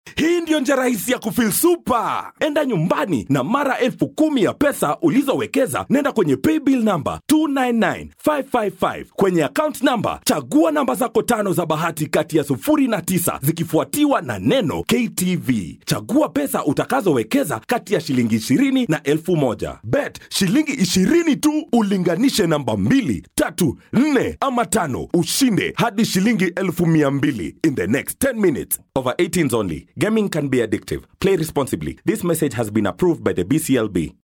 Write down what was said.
hii ndiyo njia rahisi ya kufil super enda nyumbani na mara elfu kumi ya pesa ulizowekeza nenda kwenye paybill namba 299555 kwenye account namba chagua namba zako tano za bahati kati ya sufuri na tisa zikifuatiwa na neno ktv chagua pesa utakazowekeza kati ya shilingi 20 na elfu moja bet shilingi 20 tu ulinganishe namba 2 tatu 4 ama tano ushinde hadi shilingi elfu mia mbili in the next 10 minutes over 18s only gaming can be addictive play responsibly this message has been approved by the bclb